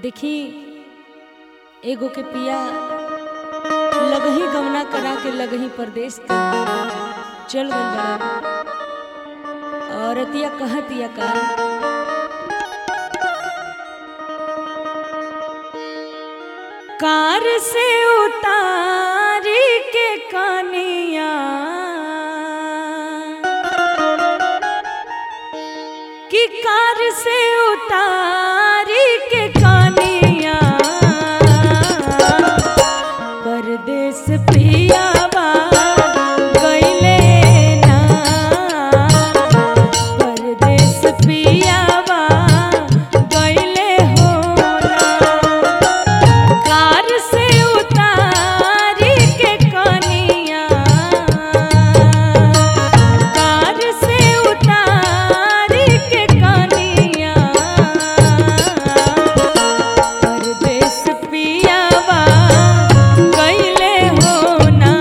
देखी एगो के पिया लगही गवना करा के लगही परदेश के चल गइल बड़ा औरतिया कहतिया का कार से उतारी के कनिया कि कार से उतारी के कनिया परदेश पियावा गइले ना परदेश पियावा गइले हो ना कार से उतारी के कनिया कार से उतारी के कनिया परदेश पियावा गइले हो ना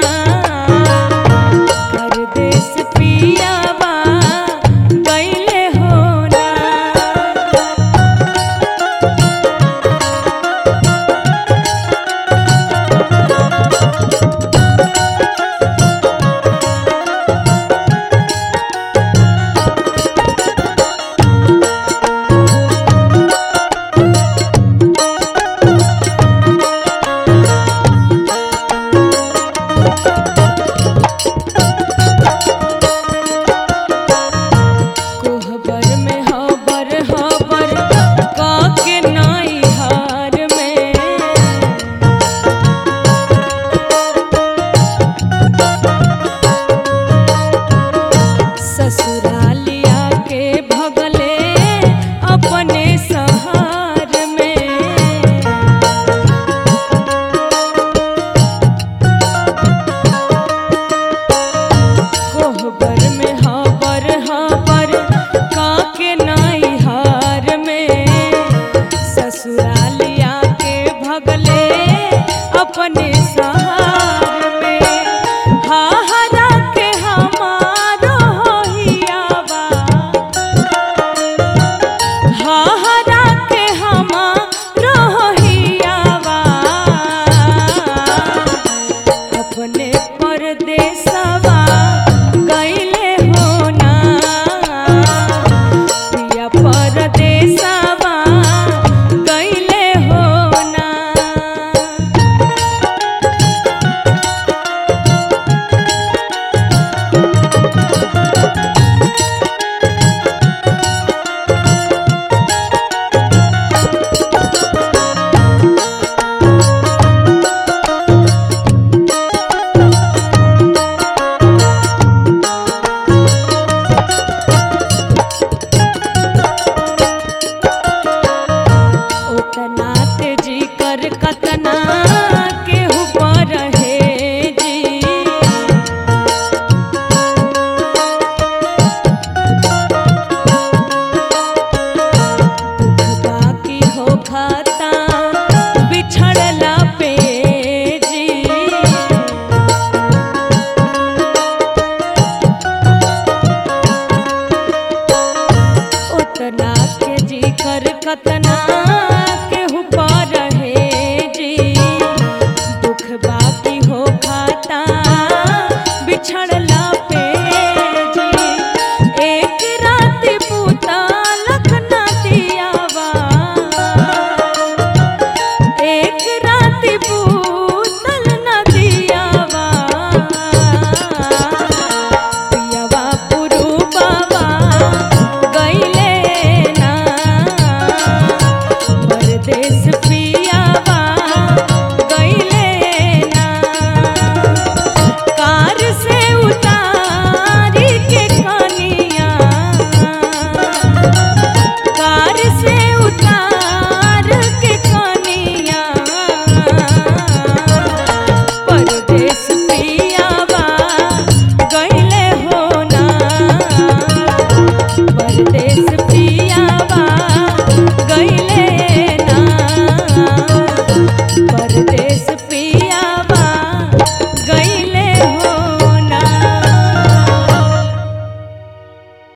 परदेश पियावा गइले हो ना कोहबर में हबर हबर काके नाई हार में ससुरालिया के भगले अपने सहार में कोहबर में हबर हबर काके नाई हार में ससुरालिया के भगले अपने सहार में हाहरा के हमारो हियावा हाहरा के हमारो हियावा अपने परदेसवा गइले हो ना पिया परदेसवा गइले हो ना ओतना तेजी कर कतना केहू पर हे जी दुख बाकी हो खाता बिछड़ला पे जी उतना के जी कर कतना